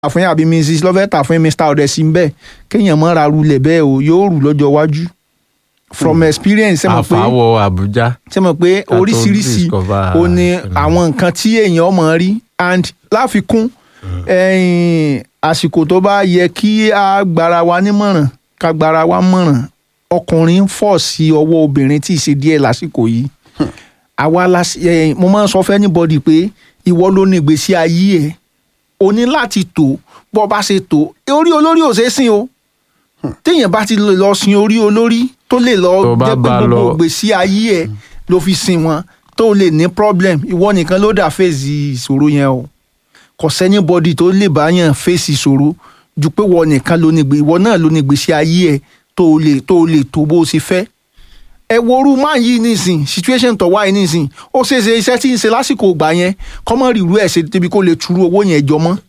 àfún àbí mrs lọ́fẹ́ tà fún mr ọ̀dẹ̀sí bẹ́ẹ̀ kéèyàn mọ́ ra rulẹ̀ bẹ́ẹ̀ o yóò rù lọ́jọ́ iwájú from experience ṣe mọ̀ pé àfàwọ̀ àbújá ṣe mọ̀ pé tó oríṣiríṣi discover o ní ẹ̀rọ. àwọn nǹkan tí èèyàn mọ̀ rí and láfikún ẹ̀yìn àsìkò tó bá yẹ kí a gbára wa nímọ̀ràn ká gbára wa mọ̀ràn ọkùnrin ń fọ̀ sí ọwọ́ obìnrin tí ì ṣe díẹ̀ lásìkò yìí àwa la ẹ̀yìn mo máa ń sọ fẹ́ anybody pé ìwọ ló ní ìgbésí ayé ẹ̀ o ní láti tò bọ́ bá ṣe tò orí olórí ò ṣeé sìn o téèyàn bá ti lè lọ sin orí olórí tó lè lọ Tó bá jẹ́ pé bá gbogbo lọ- ìgbésí ayé ẹ̀ ló fi sin wọn tó lè ní problem ìwọ nìkan ló dà fèsì ìṣòro yẹn o kò sẹ́ni bọ́dì tó lè bá yàn fèsì ìṣòro ju pé wọ nìkan ló ní gbé ìwọ náà ló ní ìgbésí ayé ẹ̀ tó lè tó lè tó bó ṣe fẹ́ ẹ worú máa yí nísìn situation tó wáyé nísìn ó ṣe é ṣe iṣẹ́ tí ń ṣe lásìkò ìgbà yẹn kọ́mọ́ rírú ẹ̀ ṣe débi kó lè turu owó yẹn jọ mọ́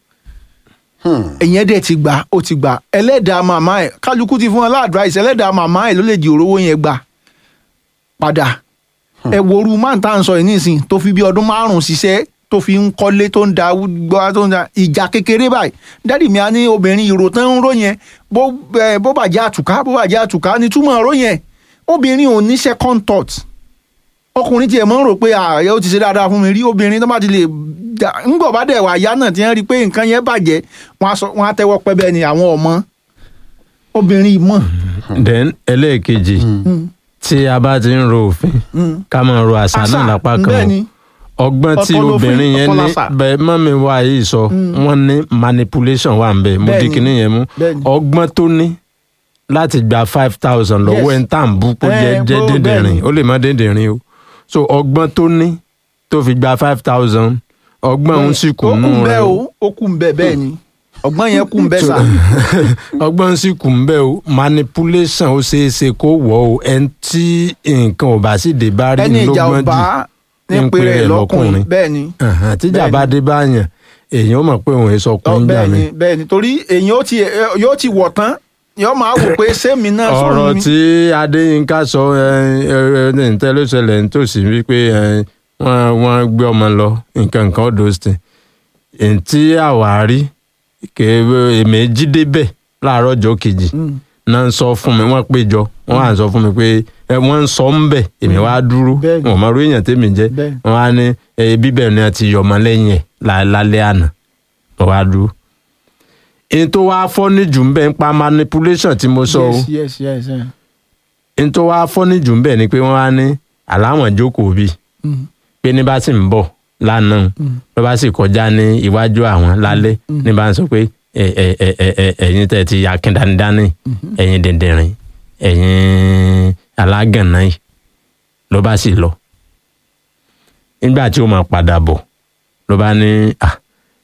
ẹ̀yẹn dẹ̀ ti gbà ó ti gbà ẹlẹ́dàá màmá ẹ̀ kálukú ti fún ọ láàdúráìsì ẹlẹ́dàá màmá ẹ̀ ló lè di òróró yẹn gbà padà ẹ worú máa ń tà ń sọ yìí nísìn tó fi bí ọdún márùn-ún ṣiṣẹ́ tó fi ń kọ́lé tó ń da gbọ́ tó ń da ìjà kékeré báyìí dádì mi á ní obìnrin ìrò tán ń ró yẹn bó ẹ, bó bàjẹ́ àtùká bó bàjẹ́ àtùká ní túmọ̀ ró yẹn obìnrin ò ní second thought ọkùnrin tiẹ̀ mọ́ ń rò pé ààyè ó ti ṣe dáadáa fún mi rí obìnrin tó bá ti lè dà ńgbọ̀ bá dẹ̀ wà yá náà ti ń rí i pé nǹkan yẹn bàjẹ́ wọ́n á sọ- wọ́n á tẹ́wọ́ pẹ́ bẹ́ẹ̀ ni àwọn ọmọ obìnrin mọ̀ then ẹlẹ́ẹ̀kejì tí a bá ti ń ro òfin ká máa ro àṣà náà lápá kan bẹ́ẹ̀ o. ni ọgbọ́n tí Ọ̀tọ̀ lófin, obìnrin yẹn ọ̀tọ̀ ní làṣà. bẹ́ẹ̀ mọ́mi wa yìí sọ wọ́n ní manipulation wà ń bẹ̀ mo Bẹ́ẹ̀ di ni. kinní yẹn mú Bẹ́ẹ̀ ni. ọgbọ́n tó ní láti gba five thousand lọ́wọ́ Yes. ẹ̀ ń tà ń bú kó Eh, jẹ́ jẹ́ bó- bẹ́ẹ̀ dídìrín ni. ó lè má dídìrín o so ọgbọ́n tó ní tó fi gba five thousand ọgbọ́n òun sì kù ó nù kù rẹ̀ bẹ́ẹ̀ o o ó kù bẹ́ẹ̀ bẹ́ẹ̀ ni ọgbọ́n yẹn kù bẹ́ẹ̀ sà ọgbọ́n sì kù ń bẹ́ o manipulation ó ṣeé ṣe kó wọ̀ o ẹni tí nǹkan ò bá sì dé bá rí ẹni ìjà lọ́gbọ́n ọba jù ní pèrè lọ́kùnrin bẹ́ẹ̀ ni Àhàn, tíjà Bẹ́ẹ̀ bá ni. dé báyàn èèyàn ó mọ̀ pé òun èso Ọ, ọkùnrin gbà bẹ́ẹ̀ mí. ni bẹ́ẹ̀ ni torí èyàn ó ti yóò ti wọ̀ tán yóò máa wò pé sẹ́mi náà ọ̀rọ̀ sọ̀rọ̀ mi tí adéyínká sọ ǹtẹ́ ló ṣẹlẹ̀ nítòsí wípé ẹ, wọ́n wọ́n gbé ọmọ lọ nǹkan nǹkan ọ̀dọ̀ ṣe ntí àwárí èmi jí débẹ̀ láàárọ̀ ọjọ́ kejì Mm. náà ń sọ fún mi wọ́n péjọ wọ́n á sọ fún mi pé ẹ, wọ́n ń sọ ń bẹ̀ èmi wá dúró Bẹ́ẹ̀ni. wọn ò mọ orí èèyàn tèmi jẹ́ Bẹ́ẹ̀ni. wọ́n á ní ẹ, bíbẹ̀ ni a ti yọ ọmọ lẹ́yìn ẹ̀ lá- lálẹ́ àná wọ́n wá dúró. èyí tó wá fọ́ní jù ń bẹ̀ ń pa manipulation tí mo sọ o yes yes yes yes. n tó wá fọ́ní jù ń bẹ̀ ni pé wọ́n wá ní àláwọn jókòó bí Mm. pé ní bá sì ń bọ̀ lánàá ló bá sì kọjá ní iwájú àwọn lálẹ́ ní bá ń sọ pé ẹ ẹ ẹ ẹ ẹ ẹ̀yin tẹ̀ ti ya kíndánidání ẹ̀yin dẹ̀ndẹ̀rìn ẹ̀yin alágànná yìí ló bá sì lọ nígbà tí ó máa padà bọ̀ ló bá ní "Ah,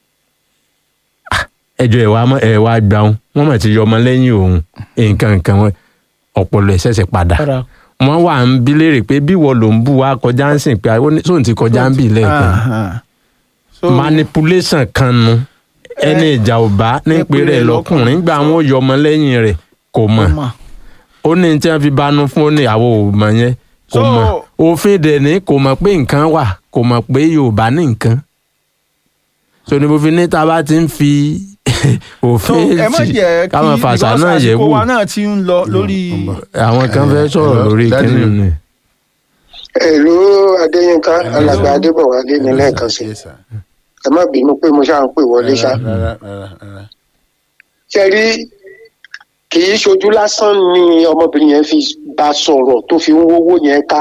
ah, ẹjọ́ ẹ̀ wá mọ́ ẹ̀ wá gbà wọn wọ́n mọ̀ ti yọ ọmọ lẹ́yìn òun nǹkan nǹkan wọn ọpọlọ ẹ̀ ṣẹ̀ṣẹ̀ padà Padà. wọ́n wà ń bí léèrè pé bí wọ́n ló ń bù wá kọjá ń sìn pé ó ní- sóun ti kọjá ń bì lẹ́ẹ̀kan Aha. So, manipulation kan nu ẹni ìjà ò bá ní pé rẹ̀ lọ́kùnrin gbà wọn yọ ọmọ lẹ́yìn rẹ̀ kò mọ̀ ó mà. ó ní tí wọ́n fi banú fún ó ní àwọn ò mọ̀ yẹn kò So- mọ̀ òfin dẹ̀ ní kò mọ̀ pé nǹkan wà kò mọ̀ pé Yorùbá ní nǹkan so ní mo fi ní tá a bá ti ń fi so òfin ẹ má sí jẹ́ kí káwọn fàṣà because náà yẹ̀ àsìkò wò wa náà ti ń lọ lórí àwọn kan fẹ́ sọ̀rọ̀ hello, lórí daddy. kíni ni. ẹ̀lú adéyínká alàgbà adébọ̀wálé ní lẹ́ẹ̀kan sí Yes, sir. ẹ má bínú pé mo ṣáà ń pè wọlé ṣá. Rárá, rárá, rárá. ṣe rí kì í ṣojú lásán ni ọmọbìnrin yẹn fi bá sọ̀rọ̀ tó fi ń wówó yẹn ká.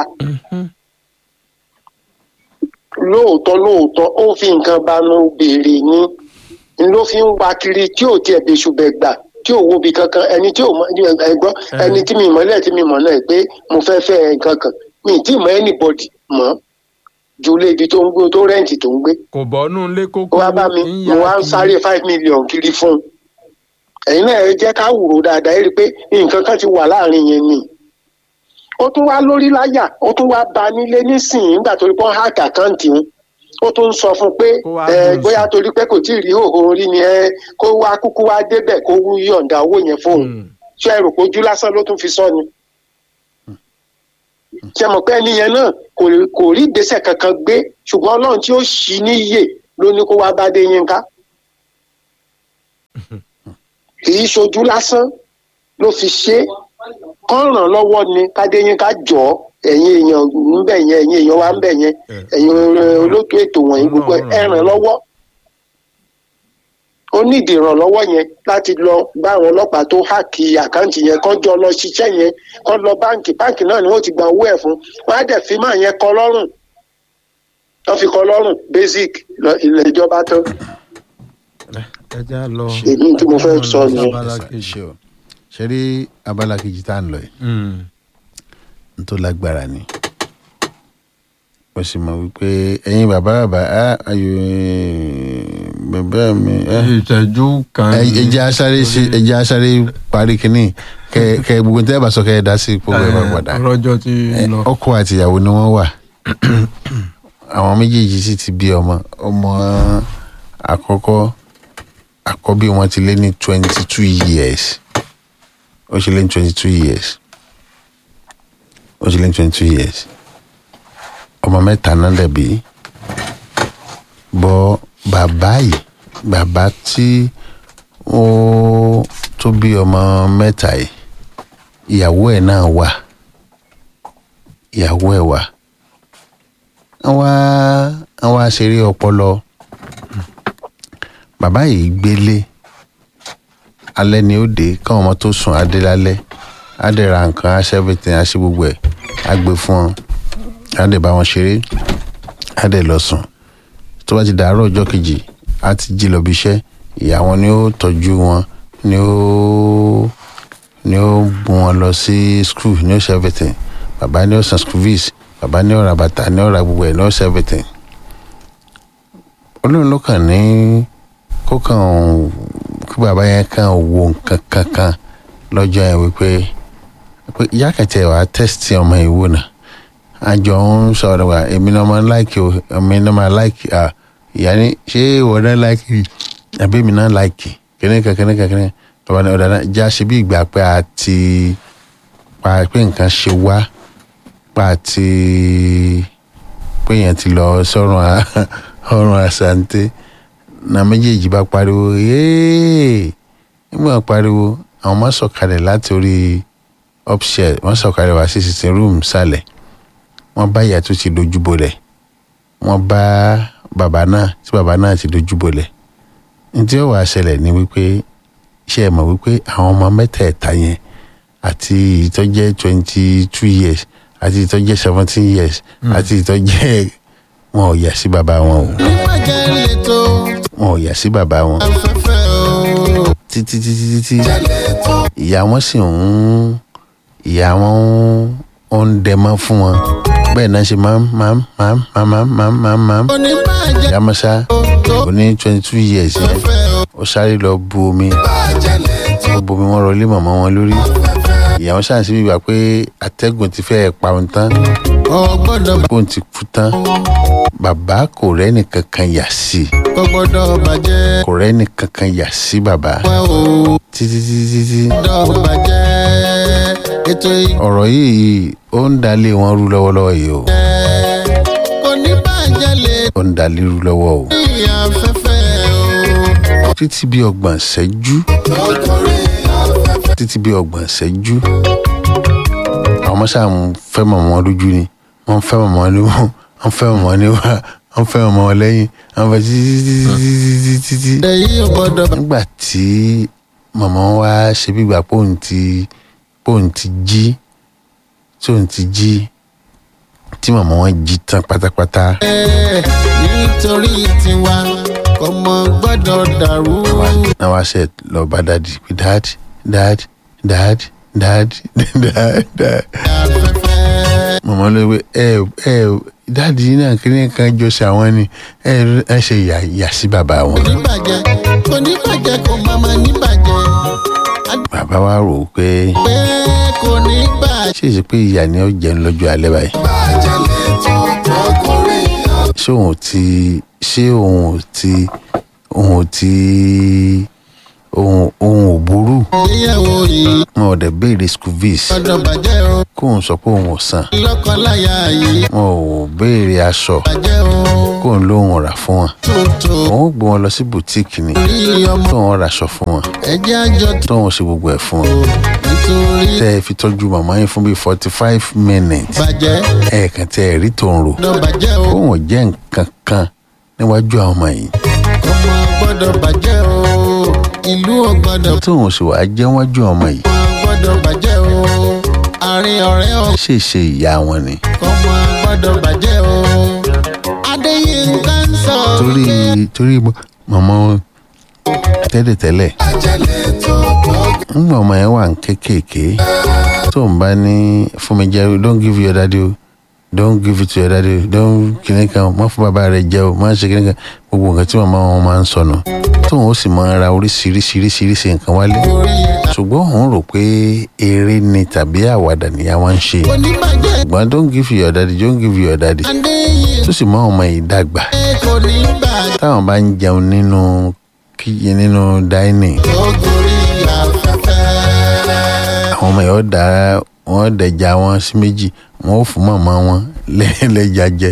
lóòótọ́ lóòótọ́ ó fi nǹkan banú béèrè ni n ló fi ń wa kiri tí ò tiẹ̀ bẹ́sù bẹ́ gbà tí ò wo bi kankan ẹni tí ò mọ ẹgbọ́n ẹni tí mi mọ̀ lẹ́ẹ̀ tí mi mọ̀ náà pé mo fẹ́ fẹ́ ẹ nǹkan kan mi ì tí ì mọ anybody mọ́ ju ilé ibi tó ń gbé tó rẹ́ǹtì tó ń gbé kò bọ́nú ilé kókó ó wá bá mi mo wá ń sáré five million kiri fún un ẹ̀yin náà ẹ jẹ́ ká wúro dáadáa ẹ rí i pé nǹkan kan ti wà láàrin yẹn ni ó tún wá lórí láyà ó tún wá ba nílé nísìnyí nígbà tó rí pọ́n hack àkáǹtì ń ó tún ń sọ fún un pé Kó wá ẹ dùn bóyá sí. torí pé kò tí ì rí òhò orí ni ẹ kó wá kúkú wá débẹ̀ kó wú yọ̀ǹda owó yẹn fóun ṣé ẹ rò pé ojú lásán ló tún fi sọ ni ṣe mọ̀ pé ẹni yẹn náà kò kò rí ìgbésẹ̀ kankan gbé ṣùgbọ́n ọlọ́run tí ó ṣì í níyè ló ní kó wá bá dé yín ká kì í ṣojú lásán ló fi ṣe é kán ràn lọ́wọ́ ni kádéyínká jọ ọ́, ẹ̀yin èèyàn ń bẹ̀ yẹn ẹ̀yin èèyàn wa ń bẹ̀ yẹn ẹ̀yin olóòtú ètò wọ̀nyí gbogbo ẹ̀ ẹ ràn lọ́wọ́ ó nídìí ìrànlọ́wọ́ yẹn láti lọ bá àwọn ọlọ́pàá tó háàkì àkáǹtì yẹn kán jọ lọ ṣiṣẹ́ yẹn kán lọ báǹkì báǹkì náà ni wọ́n ti gba owó ẹ̀ fún wọ́n á dẹ̀ fi máa yẹn kọ lọ́rùn wọ́n fi kọ lọ́rùn basic lọ- ilẹ̀ ìjọba tán ẹ já lọ. èmi tí mo fẹ́ sọ nìyẹn. abala kejì ṣe o ṣe rí abala kejì tá à ń lọ yìí n tó lágbára ni mo sì mọ̀ wípé ẹ̀yin bàbá bàbá á ayò bàbá mi ẹ ìtẹ́jú kan. ẹ ẹ jẹ́ asáré ṣe ẹ jẹ́ asáré parí kínní kẹ kẹ gbogbo tẹ́ ẹ bá sọ kẹ ẹ dá sí gbogbo ẹ bá padà rọjò ti Ẹ, lọ. ọkọ àti ìyàwó ni wọ́n wà àwọn méjèèjì sì ti bí ọmọ ọmọ àkọ́kọ́ àkọ́bí wọn ti lé ní twenty two years ó ti lé ní twenty two years ó ti lé ní twenty two years ọmọ mẹ́ta náà dẹ̀bi bọ́ bàbá yìí bàbá tí ó tó bí ọmọ mẹ́ta yìí ìyàwó ẹ̀ náà wà ìyàwó ẹ̀ wà àwọn àwọn àṣírí ọpọlọ bàbá yìí gbélé alẹ́ ni ó dé káwọn ọmọ tó sùn adé lálẹ́ á dẹ̀ ra nǹkan á ṣẹ́fẹ̀tì á ṣe gbogbo ẹ̀ á gbé fún wọn á dẹ̀ bá wọn ṣeré á dẹ̀ lọ sùn tó bá ti dàárọ̀ ọjọ́ kejì á ti jí lọ bí iṣẹ́ ìyá wọn ni ó tọ́jú wọn ni ó ni ó mú wọn lọ sí skul ni ó ṣe everything bàbá ni ó san school fees bàbá ni ó ra bàtà ni ó ra gbogbo ẹ̀ ni ó ṣe everything olóòrùn ló kàn ní kó kàn kí bàbá yẹn kàn wo nǹkan kankan lọ́jọ́ yẹn wípé pé ìyá kẹtẹ wàá tẹ́sítì ọmọ ìwò náà àjọ ń sọ̀rọ̀ wá èmi náà máa láìkì o èmi náà máa láìkì à ìyá ni ṣé ìwọ náà láìkì àbí èmi náà láìkì kìnìkan kìnìkan kìnìkan bàbá náà ọ̀dà náà já ṣe bí ìgbà pé a ti pa pé nǹkan ṣe wá pa àti pé yẹn ti lọ sọ́run a- ọrùn àṣàǹtẹ̀ na méjèèjì bá pariwo yéé nígbà pariwo àwọn máa sọ̀kalẹ̀ láti orí upstairs wọ́n sọ̀kalẹ̀ wá sí sitting room sálẹ̀ wọ́n bá ìyá tó ti dojú bolẹ̀ wọ́n bá bàbá náà tí bàbá náà ti dojú bolẹ̀ ntí ó wàá ṣẹlẹ̀ ni wípé ṣe é mọ̀ wípé àwọn ọmọ mẹ́tẹ̀ẹ̀ta yẹn àti ìtọ́jẹ́ twenty two years àti ìtọ́jẹ́ seventeen years àti ìtọ́jẹ́ wọn ò yà sí bàbá wọn o Ìbàjẹ́ lẹ́tọ̀ wọn ò yà sí bàbá wọn afẹ́fẹ́ o. títí títí títí ìyá wọn sì ń ìyá wọn ń ń dẹmọ fún wọn bẹ́ẹ̀ náà ṣe máa ń máa ń máa ń máa ń máa ń máa ń máa ń máa ń Oníbàjẹ́ ìyá mọ́ṣá ó ní twenty two years yẹn afẹ́fẹ́ o. ó sáré lọ bu omi Ìbàjẹ́ lẹ́tọ̀ ó bu omi wọn rọlé mọ̀mọ́ wọn lórí ìyá wọn ṣáà síbi ìgbà pé atẹ́gùn ti fẹ́ẹ́ pa òun tán o gbọ́dọ̀ bóun ti kú tán bàbá kò rẹ́ni kankan yà sí i kò gbọ́dọ̀ bàjẹ́ kò rẹ́ni kankan yà sí bàbá wẹ́ o. títí títí títí Gbọ́dọ̀ bàjẹ́ ètò ọ̀rọ̀ yìí ó ń dalé wọn rú lọ́wọ́lọ́wọ́ yìí o ìgbẹ́. Oníbàjẹ́ lẹ́tọ̀ ó ń dalé rú lọ́wọ́ o afẹ́fẹ́ o. títí bí ọgbọ̀n ṣẹ́jú Lọ́kọ̀ọ́rẹ́ afẹ́fẹ́. títí bí ọgbọ̀n ṣẹ́jú àwọn ọmọ sáà ń fẹ́ mọ̀mọ́ wọn lójú ni wọ́n ń fẹ́ mọ̀mọ́ wọn ní wọ́n ń fẹ́ mọ̀mọ́ wọn ní wá wọ́n ń fẹ́ mọ̀mọ́ wọn lẹ́yìn wọ́n fẹ́ títí títí títí títí títí. Èyí ò gbọ́dọ̀ bàjẹ́. nígbà tí mọ̀mọ́ wa ṣe bí ìgbà pòun ti pòun ti jí tí òun ti jí tí mọ̀mọ́ wọn jí tán pátápátá nítorí tiwa ọmọ gbọ́dọ̀ dàrú. náà wá ṣe lọ bá dádì pé dáàdì dáàdì dáàdì dáàdì dáàdì dáàdì. afẹ́fẹ́. mọ̀mọ́ ló wé ẹ ẹ dáàdì yìí náà kí ni kan jọ sí àwọn ni ẹ ẹ ṣe yà yà sí bàbá wọn. kò ní bàjẹ́ kò ní bàjẹ́ kò máa ma ní bàjẹ́ bàbá wa rò ó pé pé kò ní bàjẹ́. ṣé èsì pé ìyá ni ó jẹun lọ́jọ́ alẹ́ báyìí. bàjẹ́ lẹ́tọ̀ ọkùnrin ṣé òun ò ti ṣé òun ò ti òun ò ti òun òun ò burú ìgbéyàwó yìí wọn ò wọn ò dẹ̀ béèrè school fees gbọ́dọ̀ bàjẹ́ o kóun sọ pé òun ò san lọ́kọláya yìí wọn ò béèrè aṣọ bàjẹ́ o kóun lóun rà fún wọn tuntun òun ó gbé wọn lọ sí bùtíìkì ni orí ọmọ tóun raṣọ fún wọn ẹjẹ́ àjọ tó tóun ṣe gbogbo ẹ̀ fún wọn nítorí tẹ́ ẹ fi tọ́jú màmá yín fún bíi forty five minutes bàjẹ́ ẹ̀ẹ̀kan tẹ́ ẹ rí tòun rò gbọ́dọ̀ bàjẹ́ o kóun ò jẹ́ nǹkan kan níwájú àwọn ọmọ yìí ọmọ gbọ́dọ̀ bàjẹ́ o ìlú ò gbọ́dọ̀ tóun sì wàá jẹ́ níwájú àwọn ọmọ yìí ọmọ gbọ́dọ̀ bàjẹ́ o àárín ọ̀rẹ́ ò ṣe ṣe ìyá wọn ni ọmọ gbọ́dọ̀ bàjẹ́ o adéyínká ń sọ torí torí màmá wọn tẹ́lẹ̀tẹ́lẹ̀ àjẹlẹ̀ tó tó ńgbà ọmọ yẹn wà ń kékèké tó ń bá ní fún mi jẹ don't give your daddy o don't give it to your daddy o don't kìnìún kan má fún bàbá rẹ jẹ o má ṣe kìnìún kan gbogbo nǹkan tí màmá wọn máa ń sọnù tóun ó sì máa ra oríṣiríṣiríṣiríṣi nǹkan wálé orí ṣùgbọ́n òun rò pé eré ni tàbí àwàdà ni àwọn ń ṣe oníbàjẹ́ ṣùgbọ́n don't give your daddy don't give your daddy adéyínká tó sì mọ ọmọ yìí dàgbà kò ní bàjẹ́ táwọn bá ń jẹun nínú kíyè nínú dining ògòrí afẹ́fẹ́ àwọn ọmọ yìí ó dá wọn dẹja wọn sí méjì wọn ò fún màmá wọn lẹ́lẹ́jà jẹ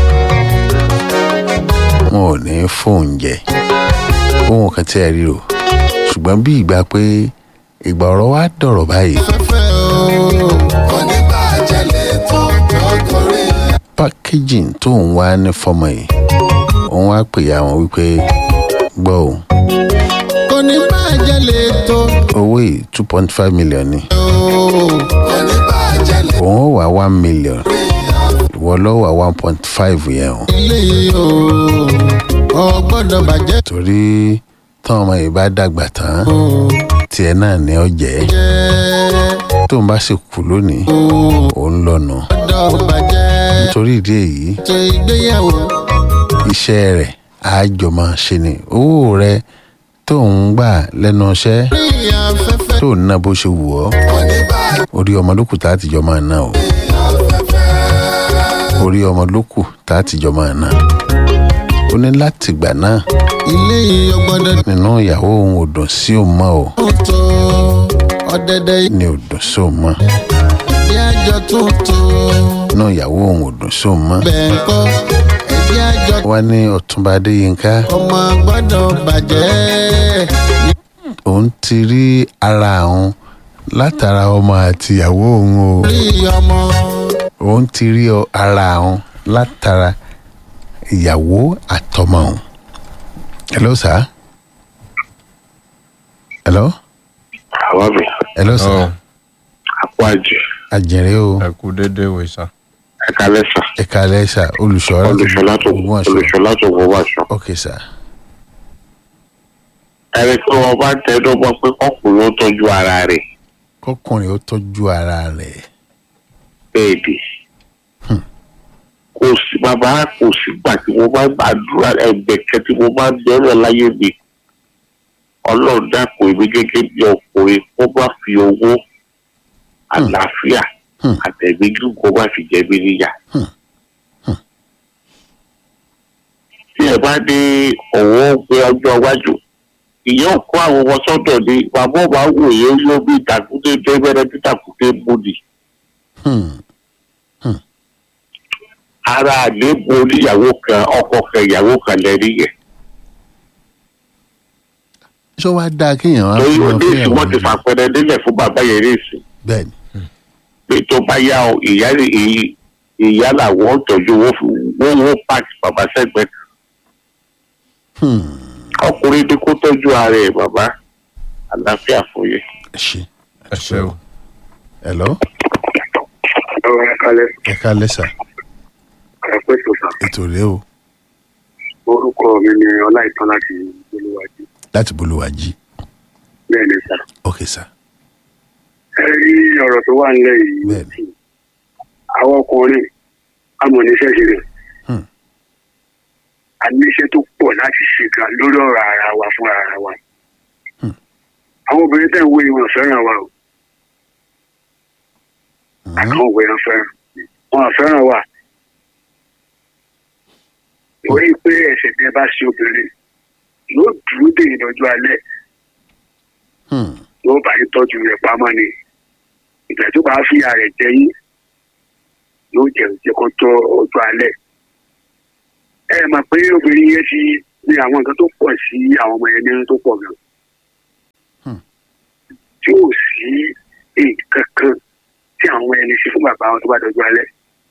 wọn ò ní fóun jẹ fóun kan tí ẹ rí o ṣùgbọ́n bí ìgbà pé ìgbà ọ̀rọ̀ wa dọ̀rọ̀ báyìí afẹ́fẹ́ o oníbàjẹ́ lè tó ògòrí packaging tó ń wá ní fọmọ yìí òun wá pè ya wọn wípé gbọ́ o oníbàjẹ́ lè tó owó yìí two point five million ni oníbàjẹ́ lè òun ó wá one million ìwọ ló wá one point five yẹn o ilé yìí o ò gbọ́dọ̀ bàjẹ́ torí táwọn ọmọ yìí bá dàgbà tán o tiẹ̀ náà ni ó jẹ́ jẹ́ tó ń bá sì kú lónìí òun lọ́nà gbọ́dọ̀ bàjẹ́ nítorí ìdí èyí tó ìgbéyàwó iṣẹ́ rẹ̀ àjọ máa ṣe ni owó rẹ̀ tó ń gbà lẹ́nu iṣẹ́ orí afẹ́fẹ́ tó ń ná bó ṣe wù ọ́ oníbàjẹ́ orí ọmọ lókù tá a ti jọ máa ná o orí ọmọ lókù tá a ti jọ máa ná ó ní láti gbà náà ilé yìí ò gbọ́dọ̀ nínú ìyàwó òun ò dùn sí òun mọ́ o tó ọ̀dẹ̀dẹ̀ ní ò dùn sí òun mọ́ ìdí àjọ tuntun nínú ìyàwó òun ò dùn sí òun mọ́ bẹ́ẹ̀ ń kọ́ ìdí àjọ wá ní ọ̀túnba adéyínká ọmọ gbọ́dọ̀ bàjẹ́ òun ti rí ara òun látara ọmọ àti ìyàwó òun o orí ọmọ òun ti rí ọ- ara òun látara ìyàwó àtọmọ òun. hello sir. hello. àwọn mi hello sir. àpò àjẹ àjẹrẹ o ẹ kú déédéé wò sá. ẹka lẹsà ẹ̀ka lẹ́sà olùṣọ́ olùṣọlá tó Ògbómọ̀ṣọ́. olùṣọlá tó gbowó aṣọ. ok sir. ẹni tí wọn bá tẹnumọ́ pé kọkùnrin ó tọ́jú ara rẹ̀ kọkùnrin ó tọ́jú ara rẹ̀. bẹ́ẹ̀ ni kò sí bàbá kò sígbà tí mo bá gbàdúrà ẹgbẹ̀kẹ́ tí mo bá bẹ̀rẹ̀ láyé mi ọlọ́run dàpọ̀ èmi gẹ́gẹ́ bí ọkùnrin kó bá fi owó àlàáfíà Hmm. àtẹ̀mí gígùn kó bá fi jẹ mí níyà. Hmm. Hmm. tí ẹ bá dé ọ̀wọ́ pé ọjọ́ iwájú ìyẹn ò kó àwọn ọmọ sọ́dọ̀ ni bàbá ọba wò yẹ yóò bí ìtàkùté dẹ́gbẹ́rẹ́ tí ìtàkùté mú ni. Hmm. ara àléébù oníyàwó kan ọkọ kan ìyàwó kan lẹ́rí yẹn. ṣé wàá dáa kéèyàn á torí fi ó wọn dé fún ìsìn ìyàwó wọn ti rẹ̀? fàpẹrẹ nílẹ̀ fún bàbá yẹn ní ìsìn bẹ́ẹ̀ ni. pé tó bá yá o ìyá ìyí- ìyá làwọn tọ́jú owó fi wọ́n wọ́n pààkì bàbá sẹ́gbẹ̀ẹ́ kan. Hmm. ọkùnrin ní kó tọ́jú ara ẹ̀ bàbá àlàáfíà fún yẹn. ẹ ṣe. ẹ ṣe o. hello. ọ̀rọ̀ ẹ̀kalẹ̀ ẹ̀ka lẹ́sà ẹ̀pẹ́ sọ̀tà ètò rẹ o orúkọ mi ni ọláìtàn láti olúwàjú láti bolúwàjí. bẹ́ẹ̀ ni sà. ok sir. ẹ rí ọ̀rọ̀ tó wà nílẹ̀ yìí bẹ́ẹ̀ ni. àwọn ọkùnrin amọ̀níṣẹ́ ṣe rẹ̀ Hmm. a ní iṣẹ́ tó pọ̀ láti ṣe gan lórí ọ̀rọ̀ ara wa fún ara wa. Hmm. àwọn obìnrin tẹ̀ ń wo ìwọ̀n fẹ́ràn wa o Hmm. àkàwọn obìnrin fẹ́ràn wọn fẹ́ràn wa. torí pé ẹ̀sẹ̀ tẹ́ bá ṣe obìnrin yóò dúró dè yín lọ́jọ́ alẹ́ Hmm. yóò bá yín tọ́jú rẹ̀ pamọ́ ni ìgbà tó bá fi ara rẹ̀ jẹ yín yóò jẹ jẹ kó tó ọjọ́ alẹ́ ẹ mọ̀ pé obìnrin yẹn ti ní àwọn nǹkan tó pọ̀ sí àwọn ọmọ yẹn nínú tó pọ̀ gan Hmm. tí ò sí nǹkan kan tí àwọn ọmọ yẹn lè ṣe fún bàbá wọn tó bá dọjọ́ alẹ́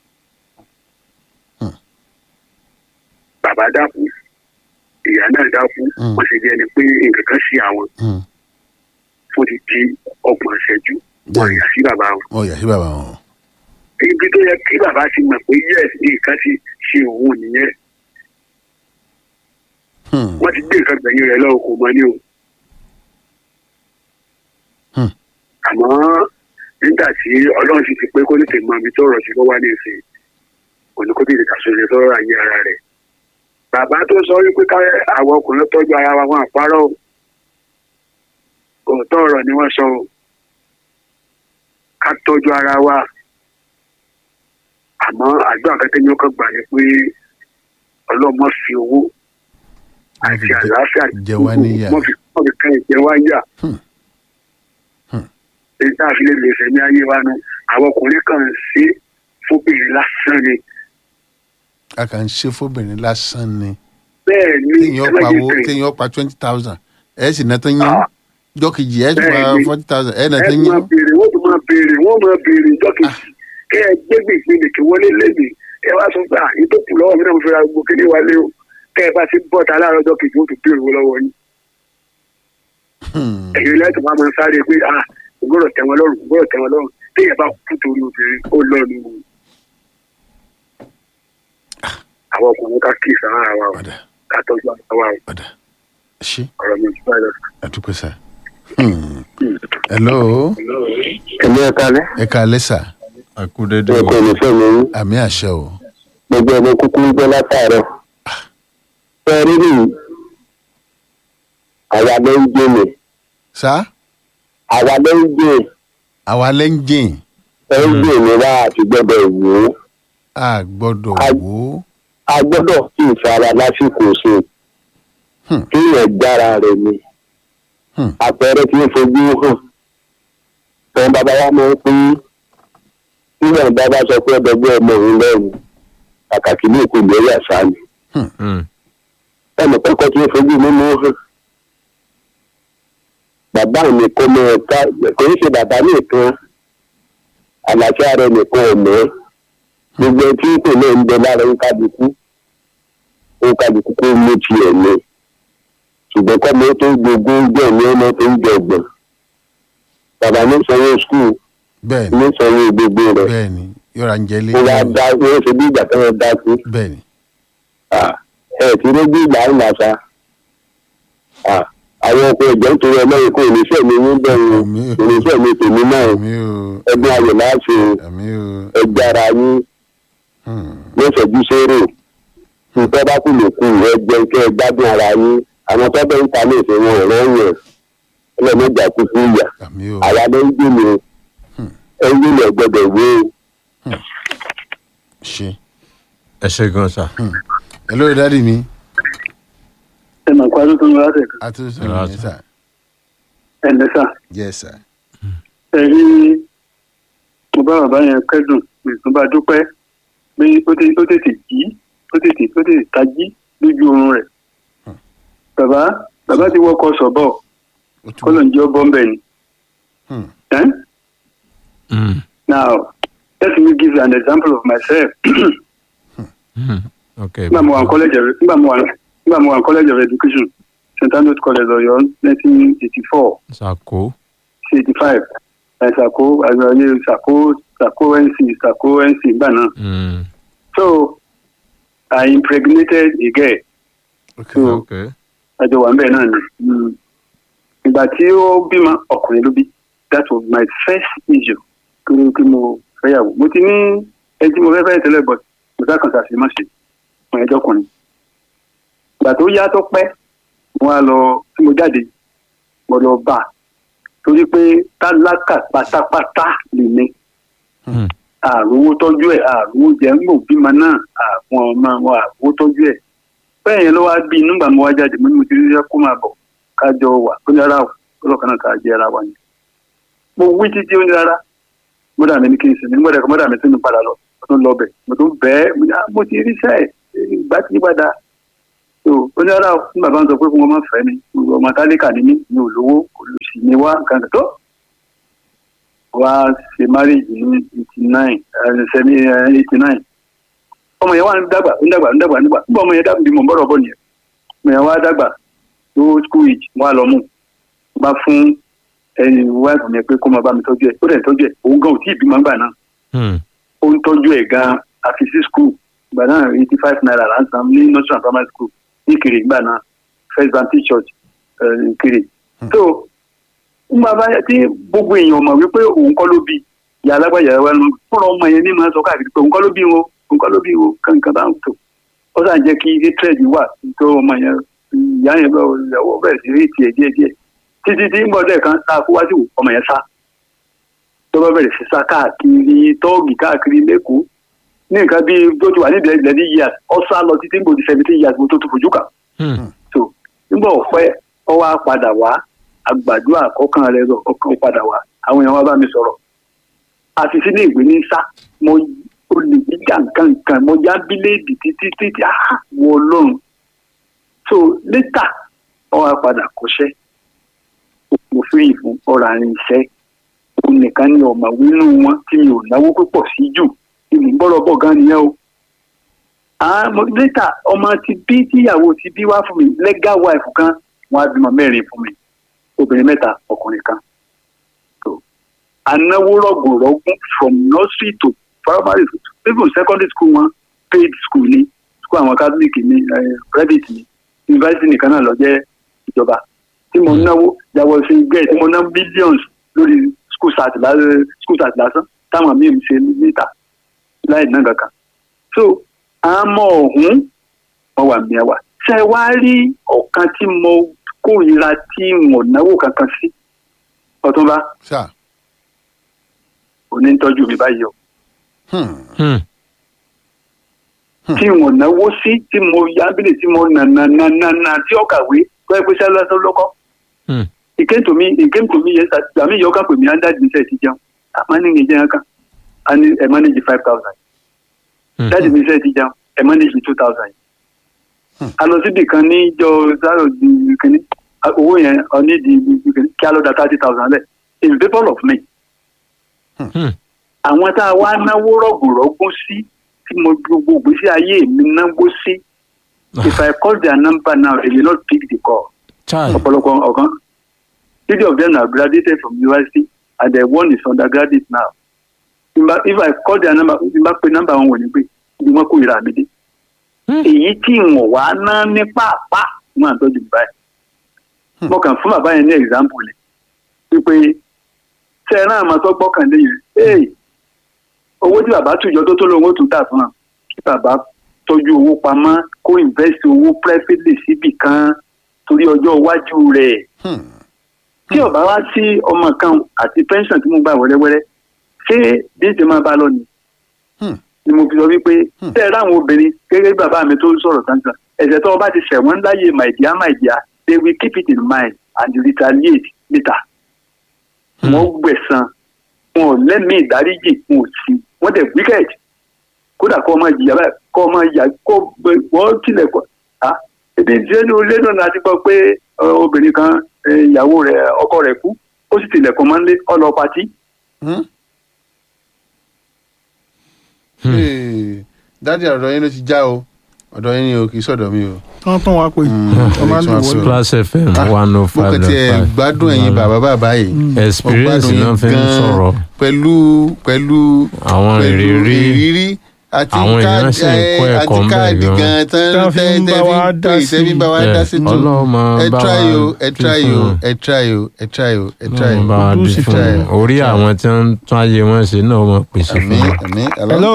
Hmm. bàbá dákú ìyá náà dákú Hmm. wọ́n sì bí ẹni pé nǹkan kan sí àwọn Hmm. fún ti di ọgbọ̀n ìṣẹ́jú wọ́n Bẹ́ẹ̀ni. yà sí bàbá wọn ó yà sí bàbá wọn. ibi tó yẹ kí bàbá ti mọ̀ pé yes nǹkan ti ṣe òun nìyẹn Hmm. wọ́n ti gbé nǹkan gbẹ̀yìn rẹ̀ lọ́wọ́ kò mọ ní o. Hmm. àmọ́ nígbà tí ọlọ́run sì ti pé kó tètè mọ ibi tó rọ̀ sí ló wá ní ìsìn kò ní kó tètè kàṣọyẹ sọ́rọ̀ ayé ara rẹ̀. bàbá tó sọ wípé ká àwọn ọkùnrin tọ́jú ara wa wọn àparọ́ o òótọ́ ọ̀rọ̀ ni wọ́n sọ o ká tọ́jú ara wa àmọ́ àdúrà kẹ́kẹ́ ní ọkọ̀ gbà ní pé ọlọ́mọ fi owó Wọ́n fi àti jẹ- àlàáfíà jẹ wá níyà. wọ́n fi wọ́n fi kàn jẹ wá yà. Hmm. Hmm. èyí tá a fi lè lè fẹ̀mí ayé wa nu àwọn ọkùnrin kan ń ṣe fóbìnrin lásán ni a kàn ń ṣe fóbìnrin lásán ni. bẹ́ẹ̀ ni téèyàn pa ẹlẹ́yìn owó tẹ̀. téèyàn pa twenty thousand ẹ sì ná tán yín Ah. jọ́kejì ẹ tún pa Bẹ́ẹ̀ni. forty thousand ẹ ná ẹ tán tún máa yín. béèrè wọ́n tún máa béèrè wọ́n máa béèrè ìjọ kejì kẹ́ ẹ gbé gbèsè lè kí wọlé lẹ́nìí ẹ wá sọ pé àyè tó kù lọ́wọ́ mi náà mo fẹ́ ra gbogbo kíní wa lé o kẹ́ ẹ bá ti bọ̀ ta láàárọ̀ ọjọ́ kejì ó tún béèrè owó lọ́wọ́ yín Hmm. ẹ̀yin lẹ́tọ̀ máa máa sáré pé ah ògbọ́dọ̀ tẹ́ wọn lọ́rùn ògbọ́dọ̀ tẹ́ wọn lọ́rùn téèyàn bá kú torí obìnrin ó lọ́nu o. àwọn ọkùnrin ká kí ìsàrà wa o padà ká tọ́jú ara wa o padà ṣe ọ̀rọ̀ mi ò tún báyìí lọ. àdúpẹ́ sá. Hmm. hello ẹ̀mí ẹ̀ka lẹ́ ẹ káalẹ́ sà àkúdédé ẹ̀kọ́ ìlúfẹ́ mi yín àmì àṣẹ o. gbogbo ọmọ kúkú ń gbọ́ látàárọ̀ fẹ́ rí nìyí àwa ló ń gbé mi sá àwa ló ń gbé àwa lẹ́ńjìn ẹ ń gbé mi wá àti gbọ́dọ̀ wò ó a gbọ́dọ̀ A- wò ó. a gbọ́dọ̀ kí ìfara lásìkò ṣe Hmm. kí ìyẹn gbára rẹ̀ ni Hmm. àpẹẹrẹ tí ń fojú hàn tọ́ bàbá wa máa ń pín nígbà bàbá sọ pé ọdọgbẹ́ ọmọ òun lẹ́rù kàkàkì ní ìkú ìgbérí àṣà ni ẹnì kọ́kọ́ tí ń fojú mímú hàn bàbá mi kò mọ ẹ̀ka kò ń ṣe bàbá nìkan àlàáfíà rẹ̀ nìkan ọ̀mọ́ gbogbo tí kò náà ń bẹ lára ń kábíkú ń kábíkú kó mú tiẹ̀ ní ṣùgbọ́n kọ́ mi tó gbogbo ń gbẹ̀ ní ọmọ tó ń jọ̀gbọ̀n bàbá ní sanwó skul bẹ́ẹ̀ni ní sanwó gbogbo rẹ̀ bẹ́ẹ̀ni yọra ń jẹlé. ó wá dá ó ṣe bí ìgbà tó ń dá sí bẹ́ẹ̀ni ẹ tí ló gbé ìgbà ń làṣà àwọn ọkọ ìjọ ń torí ọlọ́run kó oníṣẹ́ mi ní bẹ́ẹ̀ Àmín. oníṣẹ́ mi tèmi náà àmì o ẹgbẹ́ ayọ̀ láti àmì o. ẹgbẹ́ ara yín Hmm. lọ́sọ̀jú sóró nǹkan bá kù lè kú ẹgbẹ́ kẹ́ ẹ gbádùn ara yín àwọn tó bẹ́ẹ̀ ń ta ní ìfẹ́ wọn ọ̀rọ̀ yẹn ẹlẹ́mẹ̀jà kú fún ìyà àmì o. àwa ló ń gbé mi ẹ̀yìn ilẹ̀ gbọ́dọ̀ wé ṣe. ẹ ṣe gan sa. hello dadi mi. ẹ mọ̀ pàdé tó ń wá sẹ̀ a tún sọ Hello, ní sà. ẹ̀ lẹ́sà yes sir. ẹ rí mo bá bàbá yẹn kẹ́dùn mo bá dúpẹ́ pé ó tètè ó tètè jí ó tètè ó tètè tají lójú oorun rẹ̀ bàbá bàbá ti wọkọ̀ sọ̀bọ̀ ó tún kọ́lọ̀ ń jẹ́ bọ́m̀bẹ̀ ni. Hmm. Eh? Now, let me give you an example of myself. ok nígbà mo wà ní college of nígbà mo wà nígbà mo wà ní college of education st andrews college ọ̀yọ́ nineteen eighty four sako sí eighty five ṣàkó àgbàyé ṣàkó ṣàkó nc ṣàkó nc gbà náà. Mm. so i impregnated a girl ok so ok àjọ wà ń bẹ̀ náà ni. Mm. ìgbà tí ó bímọ ọkùnrin ló bí that was my first issue kí kí mo fẹ́yàwó mo ti ní ẹjí mo fẹ́ fẹ́ tẹ́lẹ̀ but mo sá kan ṣàṣì má ṣe fún ẹjọ́ ọkùnrin. ìgbà tó yá tó pẹ́ mo wá lọ tí mo jáde mo lọ bá a torí pé tálákà pátápátá lè ní Hmm. àrùwó tọ́jú ẹ̀ àrùwó jẹ́ ń gbò bímọ náà àwọn ọmọ wọn àrùwó tọ́jú ẹ̀ bẹ́ẹ̀ yẹn ló wá bí nígbà mo wá jáde mo ní mo ti rí kó máa bọ̀ kájọ wà ó ní rárá o ọlọ́kan náà ká jẹ́ ara wa ni. mo wí títí ó ní rárá mọ́dà mi ní kí n sinmi nígbà tí mọ́dà mi tún mi padà lọ mo tún lọ bẹ̀ mo tún bẹ́ẹ̀ mo ní, "Ah, mo ti rí sẹ́ẹ̀ ìgbà tí padà so ó ní ọ̀rọ̀ fún bàbá ń sọ pé fún wọn máa fẹ́ mi ọmọ tálíkà ní mí mi ò lówó olùsí ni wá nǹkan kan tó wá ṣe marriage ní eighty nine sẹ́mi eighty nine ọmọ yẹn wá ń dàgbà ń dàgbà ń dàgbà ń dàgbà nígbà ọmọ yẹn dàgbà bí mo ń bọ̀rọ̀ bọ̀ nìyẹn ọmọ yẹn wá dàgbà tó school age wá lọ mú bá fún ẹni wáìfù mi pé kó máa bá mi tọ́jú ẹ̀ ó dẹ̀ tọ́jú ẹ̀ òun gan ò tí ì bímọ gbà náà Hmm. ó ń tọ́jú ẹ̀ gan àfi sí school ìgbà náà eighty five naira là ń san ní nursery and primary school ní Ìkirè ìgbà náà first baptist church eh, Ìkirè. so nígbà bá tí gbogbo èèyàn mọ̀ wípé òun kọ́ ló bí ìyá alágbàyà wa ló fúnra ọmọ yẹn ní máa sọ káàkiri pé òun kọ́ ló bí wọn òun kọ́ ló bí wọn kankan bá ń tò ó sàn jẹ́ kí hatred wà tó ọmọ yẹn ìyá yẹn bẹ́ẹ̀ ìyàwó bẹ̀rẹ̀ sí rí tiẹ̀ díẹ̀ díẹ̀ títí tí ń bọ̀ dẹ̀ kan tá a kó wá sí ọmọ yẹn sá tó bá bẹ̀rẹ̀ sí sá káàkiri tọ́ọ̀gì káàkiri lẹ́kọ̀ọ́ ní nǹkan bíi tó ti wà ní ìdẹ́gbẹ̀dẹ́ years ọ̀sá lọ títí ń gbòdì seventeen years mo tó tó fojú kà Hmm. so nígbà ọ̀pẹ́ ọ wá padà wá àgbàdo àkọ́kàn rẹ lọ ọkàn padà wá àwọn èèyàn wá bá mi sọ̀rọ̀ àti sínú ìwé ní sá mo olè jíjà nǹkan nǹkan mo já bíléèdì títí títí ah wọ ọlọ́run so later ọ wá padà kọ́ṣẹ́ mo fi ìfún ọ̀rọ̀ àrin iṣẹ́ òun nìkan ni ọ̀mà wínú wọn tí mi ò náwó púpọ̀ sí jù tí mo ń bọ́rọ̀ bọ̀ gan nìyẹn o àmọ́ later ọmọ ti bí tíyàwó ti bí wá fún mi legal wife kan wọn á bímọ mẹ́rin fún mi obìnrin mẹ́ta ọkùnrin kan so anáwó rọgùnrọgùn from nursery to primary to even secondary school wọn paid school ni school àwọn catholic ni eh, private ni university nìkan náà lọ jẹ́ ìjọba tí mo náwó yàwó sí gẹ́ẹ̀ tí mo ná billions lórí school start lásán school start lásán táwọn míì ń ṣe níta láì ná kankan so àmọ́ ọ̀hún wọn wà mí ẹwà ṣe wá rí ọ̀kan tí mo kórìíra tí mo náwó kankan sí ọtúnba sà òní ń tọ́jú mi báyìí o Hmm. Hmm. tí mo náwó sí tí mo yábílẹ̀ tí mo nà nà nà nà nà tí ó kàwé tó ẹ pé sẹ́lẹ̀ lọ́sọ́ lọ́kọ́ Hmm. ìkéntòmí ìkéntòmí yẹn sàmì yọ ká pè mí under admission ti jẹun àmọ́ ní ìjẹun kan a ní ẹ̀ manage five thousand Hmm. láti ní iṣẹ́ ti jẹun ẹ̀ manage two thousand a lọ síbì kan ní ìjọ zaro di kìnní a- owó yẹn ọní di kìnní kí a lọ da thirty thousand lẹ̀ in favour of me Hmm. àwọn tá a wá náwó rọ̀gùnrọ̀gùn sí tí mo gbogbo ìgbésí ayé mi náwó sí if I call their number now they will not pick the call Chai. ọ̀pọ̀lọpọ̀ ọ̀kan three of them are graduated from university and the one is undergraduate now if I, if I call their number if n bá pe number wọn wò ní pé ibi wọn kò ìrà mi dé èyí tí wọn wá ná ní pàápàá wọn àtọ́jú mi báyìí mo kàn fún bàbá yẹn ní example ni wípé ṣe ẹ náà máa tọ́ gbọ́kànlé yẹn ee owó tí bàbá tùjọ tó tó lóun ó tún tà fún wa kí bàbá tọ́jú owó pamọ́ kó invest owó privately síbì kan torí ọjọ́ iwájú rẹ̀ Hmm. tí ọba wá sí ọmọ kan àti pension tí mo gbà wẹ́rẹ́wẹ́rẹ́ ṣé bí ń ṣe máa bá lọ ni Hmm. ni mo fi sọ wípé tẹ́ ẹ ráwọn obìnrin gẹ́gẹ́ bí bàbá mi tó ń sọ̀rọ̀ tantan ẹ̀sẹ̀ tó o bá ti ṣẹ̀wọ̀n láyé my dear my dear they will keep it in mind and retaliate later. wọ́n gbẹ̀san wọn ò lẹ́mìí ìdáríjì wọn ò sí wọ́n dẹ̀ wicked kódà kọ́ ọmọ ìyá báyìí kọ́ ọmọ ìyá kọ́ gbẹ- wọ́n tilẹ̀ kọ́ ah ebi ìdílé ilé náà láti gbọ́ pé ọ, obìnrin kan eh, ìyàwó rẹ̀ ọkọ rẹ̀ kú ó sì tilẹ̀kùn mọ́ nílé ọlọ́ patí Hmm. Hmm. Hey, dádì ọ̀dọ̀ yín ló ti já o ọ̀dọ̀ yín ni o kì í sọ̀dọ̀ mi o. tán tán wá pé Hmm. wọ́n máa ń lò Tún wá wọ́n pè lọ. Plus FM Ah, one oh mo five kàn tiẹ̀ gbádùn ẹ̀yin bàbá bàbá yìí. experience Mo gbádùn náà yín fi ń gan-an sọ̀rọ̀ pẹ̀lú pẹ̀lú àwọn pẹ̀lú ìrírí ìrírí àti Àwọn èèyàn káàdì sì ń kọ́ ẹ, ẹ̀kọ́ àti ń bẹ̀ káàdì gan. gan tán Tán fi ń bá wa dá sí. tẹ́bí bá wa ẹ, dá sí tó Ọlọ́run máa ẹ bá wa try o ẹ dì try fún o wọn. ẹ try o ẹ try o ẹ try Ọlọ́run o. bá wa Ojú dì sì fún try wọn. o. orí àwọn tí wọ́n ń tún ayé wọn ṣe náà wọ́n pèsè àmì fún wọn. àmì hello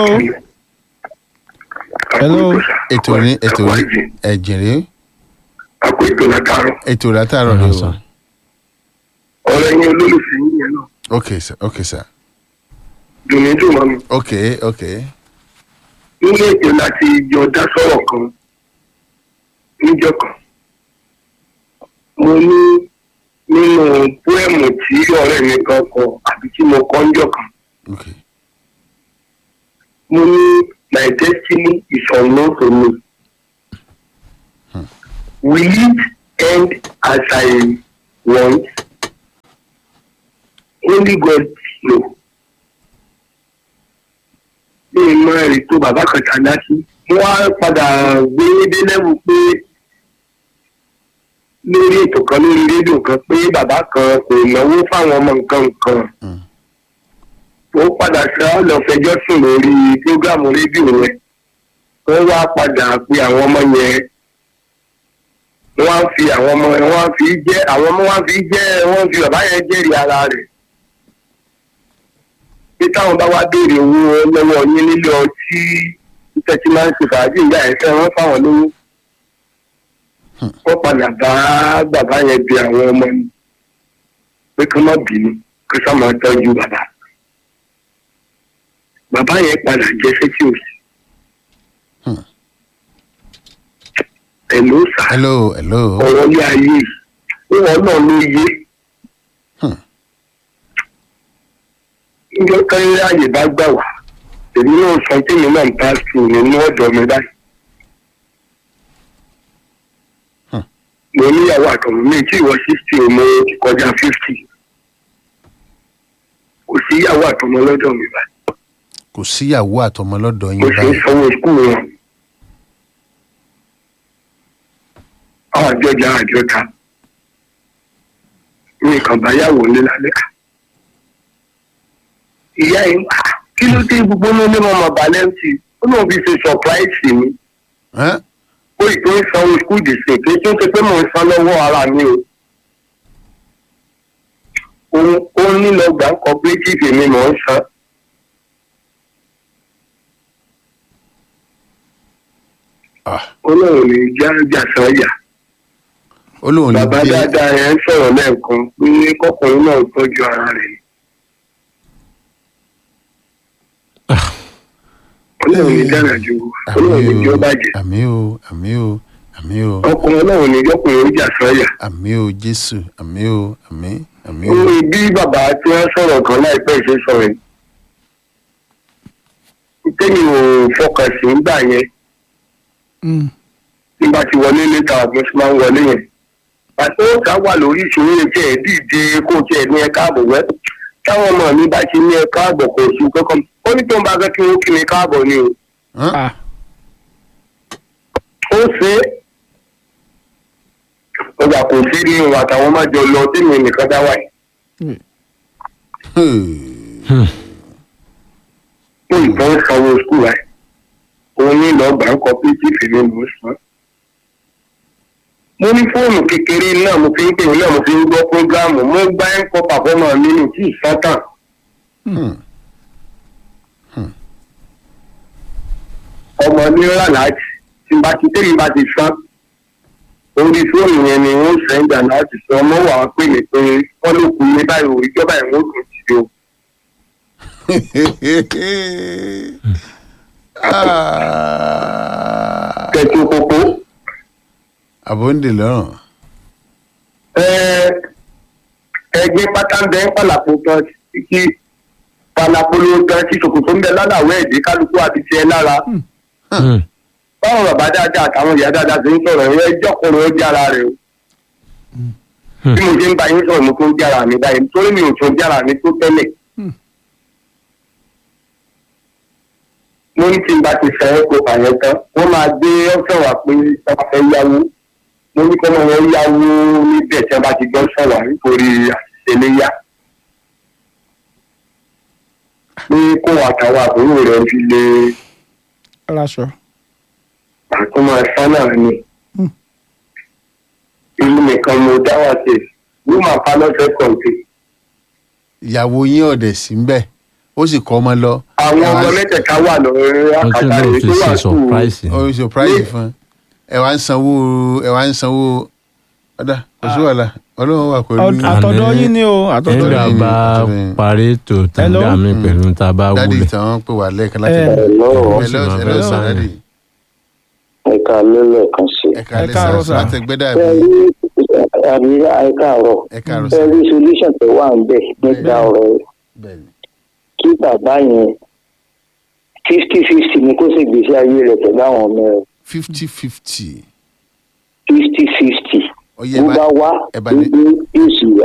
hello ètò ní ètò ní ẹ̀jẹ̀rẹ̀ àpò ètò látàárọ̀ ètò látàárọ̀ ni Ọ̀nà o. sàn. ọ̀rẹ́ yín olólùfẹ́ yín yẹn náà ok sir ok sir dùnmí dùn mọ́ mi ok ok nínú ètò láti jọ dá sọ̀rọ̀ kan níjọ́ kan mo ní nínú póẹ̀mù tí ọ̀rẹ́ mi kan kọ àbí tí mo kọ́ níjọ́ kan okay. mo ní my destiny is unknown to me. will it end as I want? only God know. bí ìmọ̀ rẹ̀ tó bàbá kan tàdá sí wọ́n á padà gbé dé lẹ́wù pé lórí ètò kan lórí rédíò kan pé bàbá kan kò náwó fáwọn ọmọ nǹkan nǹkan Mm. ó padà sá lọ fẹjọ́ sùn lórí prógámù rédíò rẹ̀ wọ́n wá padà pe àwọn ọmọ yẹn wọ́n á fi àwọn ọmọ yẹn wọ́n á fi jẹ́ àwọn ọmọ wọn á fi jẹ́ wọ́n fi bàbá yẹn jẹ́rìí ara rẹ̀ pé táwọn bá wá béèrè owó lọ́wọ́ yín nílé ọtí títẹ́ tí máa ń ṣe fàájì ìyá ẹ̀ fẹ́ wọ́n fáwọn lówó wọ́n padà bá bàbá yẹn bí àwọn ọmọ ni pé kí wọ́n má bínú kí wọ́n máa tọ́jú bàbá bàbá yẹn padà jẹ́ sétí òsì. Hmm. ẹ̀ ló sà hello hello. ọ̀rọ̀ ní ayé ìwọ̀n náà ló yé. Hmm. níjọ́ káyọ̀ àyè bá gbà wá èmi náà sọ pé mi náà ń bá sùn nínú ọ̀dọ̀ mi báyìí. Hmm. mo níyàwó àtọ̀mọ́ mi tí ìwọ sixty o mo ti kọjá fifty. kò sí ìyàwó àtọmọ lọ́dọ̀ mi báyìí. kò síyàwó àtọmọ lọ́dọ̀ mo yín sì ń báyìí. sanwó skul wọn. àwọn àjọjà àjọta ní kàn bá yàwó ní lálẹ́. ìyá yìí "Ah, kí ló dé gbogbo ní onímọ̀ ọmọ balẹ̀ǹtì ó náà fi ṣe surprise mi Ẹ́n? ó ì tó ń sanwó skul dìsè pé tó ń ṣe pé mò ń san lọ́wọ́ ara mi o. òun ó ní lọ gbà cooperative mi mò ń san. Ah, ó náà ní já jàsán yà. ó lóun lè bàbá gbé dáadáa yẹn ń sọ̀rọ̀ lẹ́ẹ̀kan pé kọkùnrin náà tọ́jú ara rẹ̀ ni. ọlọ́run ní dára ju ọlọ́run ní jọ́ bàjẹ́ àmì o àmì o àmì o ọkùnrin ọlọ́run ní yọkùnrin ó jà sọ́yà. àmì o jésù àmì o àmì àmì ó o. ní bí bàbá tí wọ́n sọ̀rọ̀ kan láìpẹ́ ṣe sọ̀rọ̀ yìí. tẹ́yìn ò fọkàn sí ń gbà yẹn Mm. nígbà tí wọlé létà ọ̀gbìn tí máa ń wọlé yẹn. àti ó ká wà lórí ìṣòro yẹn tí ẹ̀ dìde kó tiẹ̀ ní ẹ káàbọ̀ wẹ́ táwọn ọmọ mi bá ti ní ẹ káàbọ̀ kò sí kankan ó ní tó ń bá fẹ́ kí wọ́n kí mi káàbọ̀ ni o. Ẹ́n? Ah. ó ṣe é ọjà kò sí ní ìwà àtàwọn máa jọ lọ tí mi nìkan dá wáyé Hey. ó ìbọn sanwó skul rẹ òun ní lọ gbà ń kọ pé tí fèmí mò ń san. mo ní fóònù kékeré náà mo fi ń pè é náà mo fi ń gbọ́ prógáàmù mo gbá ń kọ pàfọ́mà mi ní tí ìsátàn Hmm. ọmọ ní ràlájì tí bá ti tẹ́lẹ̀ bá ti san orí fóònù yẹn ni wọ́n sẹ́ńdà láti san ọmọ wà á pè mí pé wọ́n ló kú ní báyìí o ìjọba ìwọ̀n kò sí o. Ah. kẹ̀tù kókó. àbóǹdè lọ́rùn. ẹgbẹ́ pátá ń bẹ ń pàlàpọ̀ tán kí palapolo tán tí ṣòkòtò ń bẹ lálàwọ̀ ẹ̀dí kálukú àti tiẹ̀ lára. Hmm. báwọn bàbá dáadáa àtàwọn ìyá dáadáa ti ń sọ̀rọ̀ ẹ̀rọ ẹjọ́ kọ̀ọ̀rọ̀ ó jára rẹ̀ o. bí mo ṣe ń bá yín sọ̀rọ̀ mo tó ń jára mi báyìí nítorí mi ò tó jára mi tó tẹ́lẹ̀. mo ní tí n bá ti fẹ́ kó àyẹ̀ tán wọ́n máa gbé ọ́fẹ́ wà pé wọ́n fẹ́ yáwó mo ní kọ́ mọ́ wọn yáwó níbẹ̀ tí wọ́n bá ti gbọ́ sọ̀rọ̀ nítorí àṣìṣe léyà. pé kó àtàwọn àbúrò rẹ̀ fi lè aláṣọ. àtúmọ̀ ẹ̀fọ́ náà ni. ìlú nìkan mo dá wà sí wọ́n máa pa lọ́sẹ̀ kọ̀ọ̀tì. ìyàwó yín ọ̀dẹ̀ sí ń bẹ̀ ó sì kọ́ ọmọ lọ. àwọn Ẹ wá ọmọ ń- mẹ́tẹ̀ẹ̀ta wà lórí wọ́n tún àkàtà náà rẹ̀ fi tó wà ṣe sùn. surprise ni. ó ń surprise fún ẹ wá ń sanwó ẹ wá ń sanwó ọ̀dà kò sí wàhálà ọlọ́run wà pẹ̀lú Ọ- àtọ̀dọ̀ Àní- yín ni o àtọ̀dọ̀ nígbà yín. bá Àtọ̀dọ̀- parí ètò Hello? tàǹgà mi pẹ̀lú tá a bá dádì wúlẹ̀. tí wọ́n pè wá lẹ́ẹ̀kan láti Eh. Hello. hello Hello, hello sir hello. dádì ẹ̀ka lélẹ̀ kan sí. ẹ Ẹ káàlẹ́ káàárọ̀, sir sir. láti gbẹ́dà ẹ bí rí àríyá ẹ̀ka àrọ̀ ẹ káàárọ̀ ẹ sir rí solution tó wà ń bẹ̀ nípa Bẹ́ẹ̀ni. ọ̀rọ̀ bẹ́ẹ̀ni kí bàbá yẹn fifty fifty ni kó sì gbèsè ayé rẹ̀ pẹ̀lú àwọn ọmọ rẹ̀ fifty fifty fifty fifty ọyẹ bó bá wá ẹ bá ní gbogbo yóò sì wà